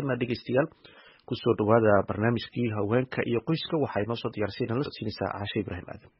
haatanna dhegeystayaal kusoo dhawaada barnaamijkii haweenka iyo qoyska waxaa inoo soo diyaarsiina la socodsiinaysaa caashe ibraahim aadan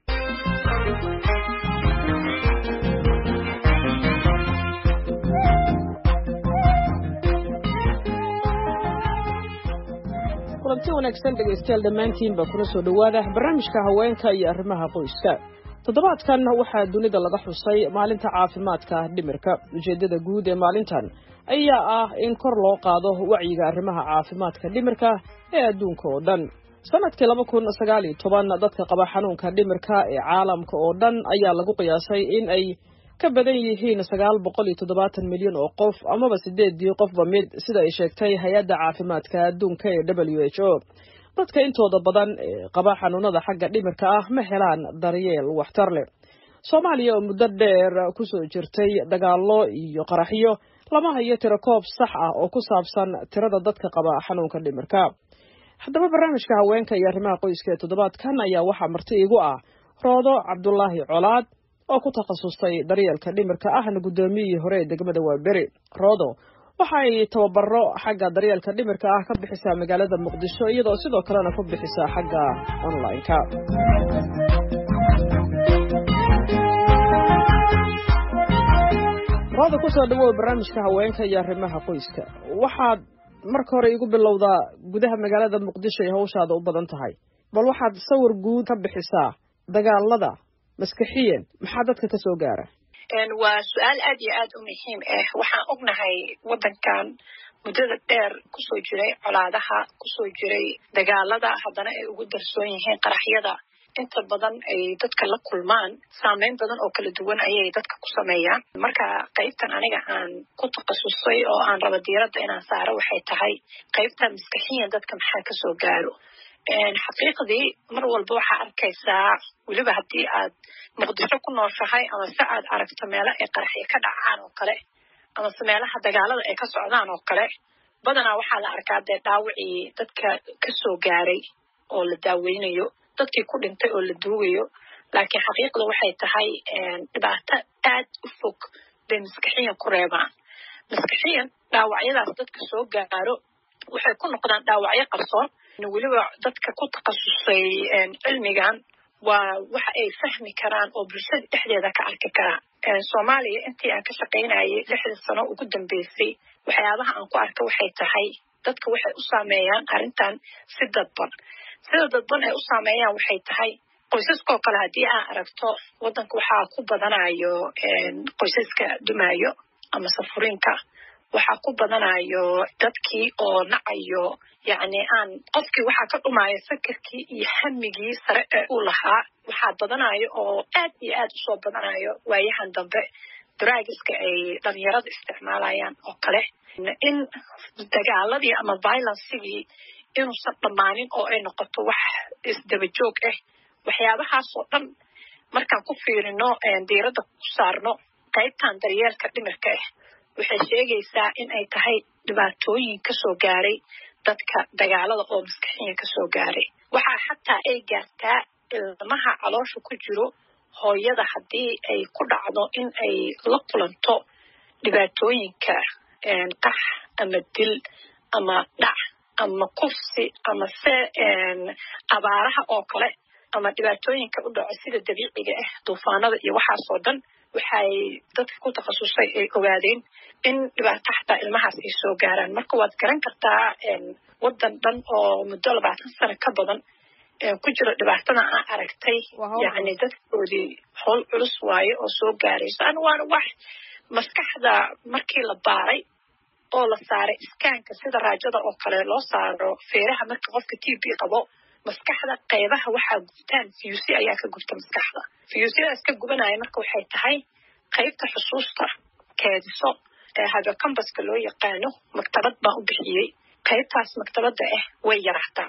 kulanti wanaagsan dhegaystayaal dhammaantiinba kuna soo dhowaada barnaamijka haweenka iyo arrimaha qoyska toddobaadkan waxaa dunida laga xusay maalinta caafimaadka dhimirka ujeeddada guud ee maalintan ayaa ah in kor loo qaado wacyiga arrimaha caafimaadka dhimirka ee adduunka oo dhan sanadkii laba kun sagaal iyo toban dadka qaba xanuunka dhimirka ee caalamka oo dhan ayaa lagu qiyaasay in ay ka badan yihiin sagaal boqol iyo toddobaatan milyan oo qof amaba sideedii qofba mid sida ay sheegtay hay-adda caafimaadka adduunka ee w h o dadka intooda badan ee qaba xanuunada xagga dhimirka ah ma helaan daryeel waxtar leh soomaaliya oo muddo dheer kusoo jirtay dagaallo iyo qaraxyo lama hayo tiro koob sax ah oo ku saabsan tirada dadka qaba xanuunka dhimirka haddaba barnaamijka haweenka iyo arrimaha qoyska ee toddobaadkan ayaa waxaa marti igu ah roodo cabdulaahi colaad oo ku takhasustay daryeelka dhimirka ahna guddoomiyihii hore ee degmada waaberi roodo waxa ay tababaro xagga daryeelka dhimirka ah ka bixisaa magaalada muqdisho iyadoo sidoo kalena ku bixisaa xagga online-ka rooda kusoo dhawow barnaamijka haweenka iyo arrimaha qoyska waxaad marka hore igu bilowdaa gudaha magaalada muqdisho ay hawshaada u badan tahay bal waxaad sawir guud ka bixisaa dagaalada maskaxiyan maxaa dadka ka soo gaara waa su-aal aad iyo aad u muhiim ah waxaan ognahay waddankan muddada dheer kusoo jiray colaadaha kusoo jiray dagaalada haddana ay ugu darsoon yihiin qaraxyada inta badan ay dadka la kulmaan saameyn badan oo kala duwan ayay dadka ku sameeyaan marka qaybtan aniga aan ku takhasusay oo aan raba diiradda inaan saaro waxay tahay qaybta maskaxiyan dadka maxaa kasoo gaaro xaqiiqdii mar walba waxaa arkaysaa weliba haddii aad muqdisho ku nooshahay ama se aad aragto meelo ay qaraxyo ka dhacaan oo kale amase meelaha dagaalada ay ka socdaan oo kale badanaa waxaa la arkaa dee dhaawacii dadka kasoo gaaray oo la daaweynayo dadkii ku dhintay oo la duugayo laakiin xaqiiqda waxay tahay dhibaato aad u fog bay maskaxiyan ku reebaan maskaxiyan dhaawacyadaas dadka soo gaaro waxay ku noqdaan dhaawacyo qarsoon weliba dadka ku takhasusay cilmigan waa waxa ay fahmi karaan oo bulshada dhexdeeda ka arki karaan soomaaliya intii aan ka shaqaynayay lixdii sano ugu dambeysay waxyaabaha aan ku arka waxay tahay dadka waxay u saameeyaan arrintan si dadban sida dadban ay u saameeyaan waxay tahay qoysaskoo kale haddii aan aragto waddanka waxaa ku badanayo qoysaska dumaayo ama safuriinka waxaa ku badanayo dadkii oo nacayo yacni aan qofkii waxaa ka dhumaayo sakarkii iyo hamigii sare ee uu lahaa waxaa badanayo oo aad iyo aad usoo badanayo waayahan dambe draagiska ay dhalinyarada isticmaalayaan oo kale in dagaaladii ama violencigii inuusan dhammaanin oo ay noqoto wax isdaba joog ah waxyaabahaasoo dhan markaan ku fiirino diiradda ku saarno qaybtan daryeelka dhimirka ah waxay sheegaysaa in ay tahay dhibaatooyin kasoo gaaray dadka dagaalada oo maskaxiyan kasoo gaaray waxaa xataa ay gaartaa ilmaha caloosha ku jiro hooyada haddii ay ku dhacdo in ay la kulanto dhibaatooyinka qax ama dil ama dhac ama kufsi ama se abaaraha oo kale ama dhibaatooyinka u dhaco sida dabiiciga ah duufaanada iyo waxaasoo dhan waxay dadka ku takhasusay ay ogaadeen in dhibaato xataa ilmahaas ay soo gaaraan marka waad garan kartaa waddan dhan oo muddo labaatan sano ka badan ku jiro dhibaatada aan aragtay yacni dadkoodii howl culus waaye oo soo gaarayso an waana wax maskaxda markii la baaray oo la saaray iskaanka sida raajada oo kale loo saaro feeraha marka qofka t b qabo maskaxda qaybaha waxaa gubtaan fiyusi ayaa ka gubta maskaxda fiyusyadaas ka gubanaya marka waxay tahay qaybta xusuusta keediso ee habekambaska loo yaqaano maktabad baan u bixiyey qaybtaas maktabadda ah way yaraataa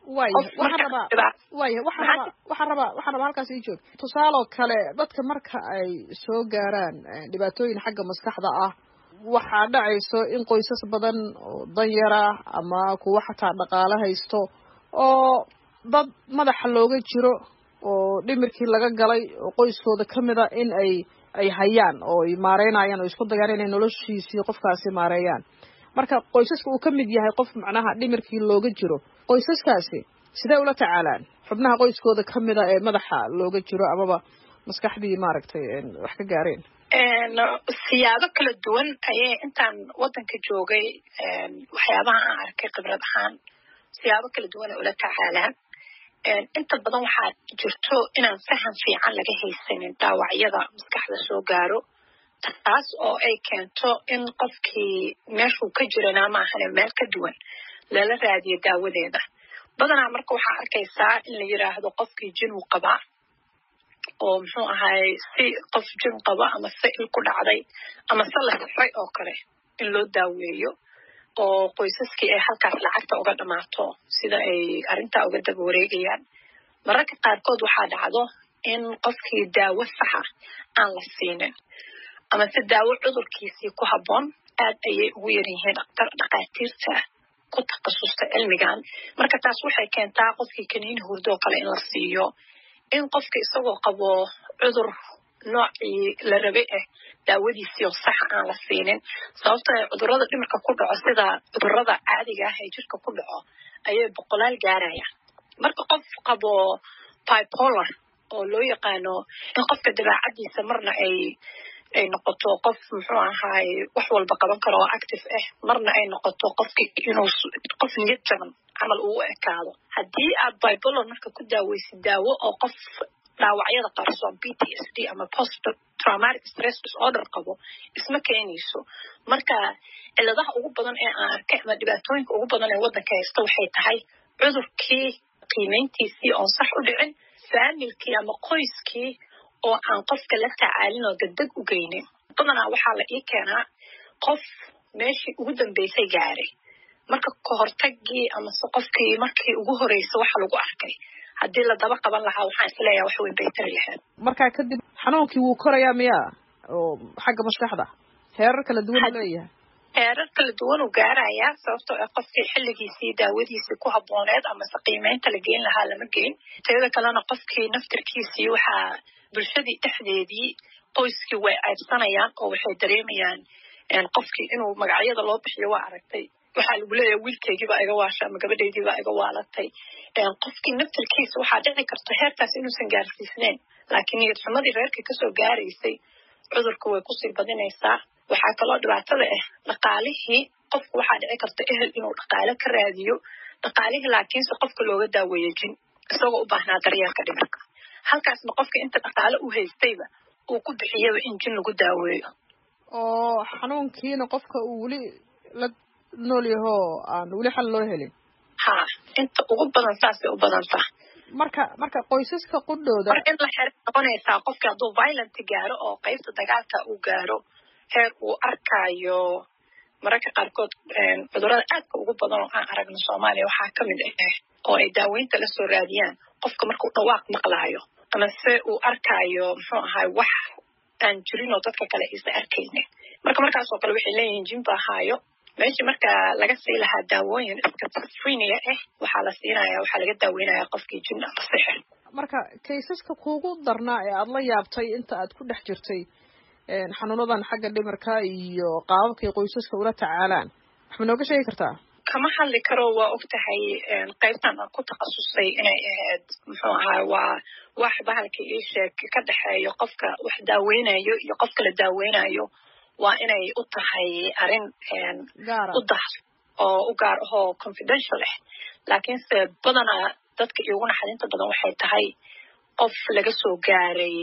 waya waxaan rabaa waxaan rabaa waxaan rabaa halkaas ii joog tusaaloo kale dadka marka ay soo gaaraan dhibaatooyin xagga maskaxda ah waxaa dhacayso in qoysas badan oo danyara ama kuwa xataa dhaqaale haysto oo dad madaxa looga jiro oo dhimirkii laga galay oo qoyskooda ka mid a in ay ay hayaan oo ay maareynayaan oo isku dayaan inay noloshiisii qofkaasi maareeyaan marka qoysaska uu ka mid yahay qof macnaha dhimirkii looga jiro qoysaskaasi sidee ula tacaalaan xubnaha qoyskooda ka mida ee madaxa looga jiro amaba maskaxdii maaragtay wax ka gaareen siyaabo kala duwan ayay intaan waddanka joogay waxyaabaha aan arkay khibrad ahaan siyaabo kala duwan ay ula tacaalaan inta badan waxaa jirto inaan faham fiican laga haysanin dhaawacyada maskaxda soo gaaro taas oo ay keento in qofkii meeshuu ka jirana maahane meel ka duwan lala raadiyo daawadeeda badanaa marka waxaa arkaysaa in la yiraahdo qofkii jinuu qabaa oo muxuu ahaay si qof jin qaba ama se il ku dhacday ama se la sixray oo kale in loo daaweeyo oo qoysaskii ay halkaas lacagta uga dhammaato sida ay arrintaa uga daba wareegayaan mararka qaarkood waxaa dhacdo in qofkii daawo saxa aan la siinin ama se daawo cudurkiisii ku habboon aad ayay ugu yar yihiin dhakhaatiirta ku takhasusta cilmigan marka taas waxay keentaa qofkii kaniini hurdoo kale in la siiyo in qofka isagoo qabo cudur noocii la rabay ah daawadiisii oo saxa aan la siinin sababto cudurada dhimirka ku dhaco sida cudurada caadiga ah ee jirka ku dhaco ayay boqolaal gaarayaan marka qof qabo bipolar oo loo yaqaano in qofka dabeecadiisa marna ay ay noqoto qof muxuu ahaay wax walba qaban karo oo active ah marna ay noqoto qofki inuu qof niyad jaban camal uu ekaado haddii aad bipolar marka ku daaweysid daawo oo qof dhaawacyada qarsoon p t s d ama post traumatic stress disorder qabo isma keenayso marka ciladaha ugu badan ee aan arkay ama dhibaatooyinka ugu badan ee waddanka haysta waxay tahay cudurkii qiimayntiisii oon sax u dhicin faamilkii ama qoyskii oo aan qofka la tacaalin oo degdeg u geynin badanaa waxaa la ii keenaa qof meeshii ugu dambeysay gaaray marka kahortagii amase qofkii markii ugu horeysa waxa lagu arkay haddii la daba qaban lahaa waxaan isleeyaha wax weyn bay tari lahayd markaa kadib xanuunkii wuu korayaa miyaa oo xagga maskaxda heerar kala duwan u leeyahay heerar kala duwan uu gaarayaa sababtoo ah qofkii xilligiisii daawadiisii ku habbooneed amase qiimeynta la geyn lahaa lama geyn teeda kalena qofkii naftirkiisii waxaa bulshadii dhexdeedii qoyskii way caybsanayaan oo waxay dareemayaan qofkii inuu magacyada loo bixiyo waa aragtay waxaa lagu leeyahay wiilkeygiibaa iga waasha ama gabadhaydiibaa iga waalatay qofkii naftirkiisa waxaa dhici karta heerkaas inuusan gaarsiisneyn laakiin niyad xumadii reerkii kasoo gaaraysay cudurka way kusii badinaysaa waxaa kaloo dhibaatada ah dhaqaalihii qofku waxaa dhici karta ehel inuu dhaqaale ka raadiyo dhaqaalihii laakiinse qofka looga daaweeyo jin isagoo u baahnaa daryeelka dhimirka halkaasna qofka inta dhaqaale u haystayba uu ku bixiyaba in jin lagu daaweeyo oo xanuunkiina qofka uu weli la nool yahoo aan weli xal loo helin ha inta ugu badan saasay u badantaa marka marka qoysaska qudhooda mar in la xer noqonaysaa qofki hadduu violent gaaro oo qaybta dagaalka uu gaaro heer uu arkaayo mararka qaarkood cudurada aadka ugu badan oo aan aragno soomaaliya waxaa ka mid ah oo ay daaweynta la soo raadiyaan qofka markuu dhawaaq maqlaayo ama se uu arkaayo muxuu ahaay wax aan jirin oo dadka kale aysan arkaynin marka markaasoo kale waxay leeyihiin jin baa haayo meeshii marka laga sii lahaa daawooyin schizophrenia ah waxaa la siinaya waxaa laga daaweynaya qofkii jin ama sixir marka kaysaska kuugu darnaa ee aada la yaabtay inta aad ku dhex jirtay xanuunadan xagga dhimirka iyo qaababkay qoysaska ula tacaalaan wax ma nooga sheegi kartaa kama hadli karo waa og tahay qaybtan aan ku takhasusay inay ahayd muxuu ahaa waa wax bahalka ii sheeg ka dhexeeyo qofka wax daaweynayo iyo qofka la daaweynayo waa inay u tahay arrin u dah oo u gaar ahoo confidential ah laakiinse badanaa dadka iigu naxadinta badan waxay tahay qof laga soo gaaray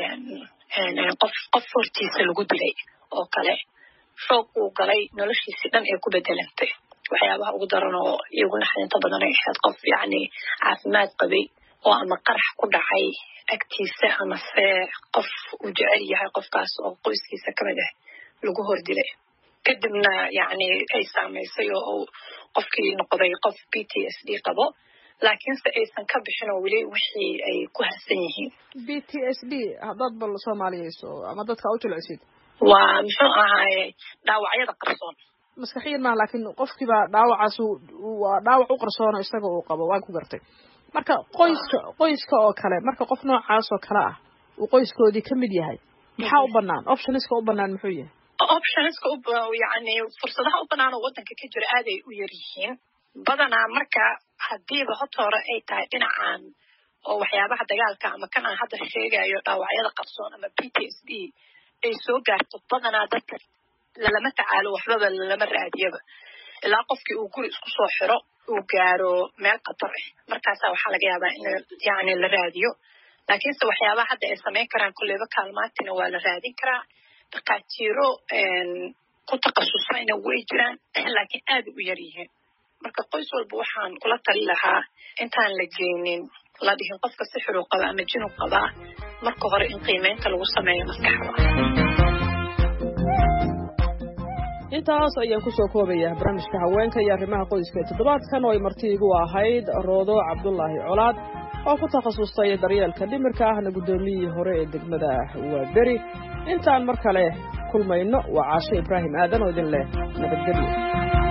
qof qof hortiisa lagu dilay oo kale shoog uu galay noloshiisii dhan ee ku bedelantay waxyaabaha ugu daran oo iigu naxdinta badan ay ahayd qof yacni caafimaad qabay oo ama qarax ku dhacay agtiisa amase qof uu jecel yahay qofkaas oo qoyskiisa ka mid ah lagu hor dilay kadibna yacni ay saamaysay oo uu qofkii noqday qof b t s d qabo laakiinse aysan ka bixin oo weli wixii ay ku harsan yihiin b t s d haddaad bal soomaaliyeyso ama dadka u jilcisid waa muxuu ahaaye dhaawacyada qarsoon maskaxiyan maha laakiin qofkiibaa dhaawacaas waa dhaawac u qarsoono isaga uu qabo waan ku gartay marka qoyska qoyska oo kale marka qof noocaas oo kale ah uu qoyskoodii ka mid yahay maxaa u banaan optioniska u banaan muxuu yahay optionska yani fursadaha u banaan oo wadanka ka jira aaday u yar yihiin badanaa marka hadiiba hota hore ay tahay dhinacan oo waxyaabaha dagaalka ama kan aan hadda sheegayo dhaawacyada qarsoon ama p t s d ay soo gaarto badanaa dadka lalama tacaalo waxbaba lalama raadiyaba ilaa qofkii uu guri isku soo xiro uu gaaro meel qatar ah markaasa waxaa laga yaabaa in yani la raadiyo laakiinse waxyaabaha hadda ay samayn karaan kolleyba kaalmaantina waa la raadin karaa dhakhaatiiro ku takhasusayna way jiraan laakiin aada u yar yihiin marka qoys walba waxaan kula tali lahaa intaan la geynin la dhihin qofka sixiruu qaba ama jinuu qabaa marka hore in qiimeynta lagu sameeyo maskaxda intaas ayaan kusoo koobayaa barnaamijka haweenka iyo arrimaha qoyska ee toddobaadkan oo ay marti igu ahayd roodo cabdulaahi colaad oo ku takhasustay daryeelka dhimirka ahna guddoomiyihii hore ee degmada waa beri intaan mar kale kulmayno waa caasho ibraahim aadan oo idin leh nabadgelyo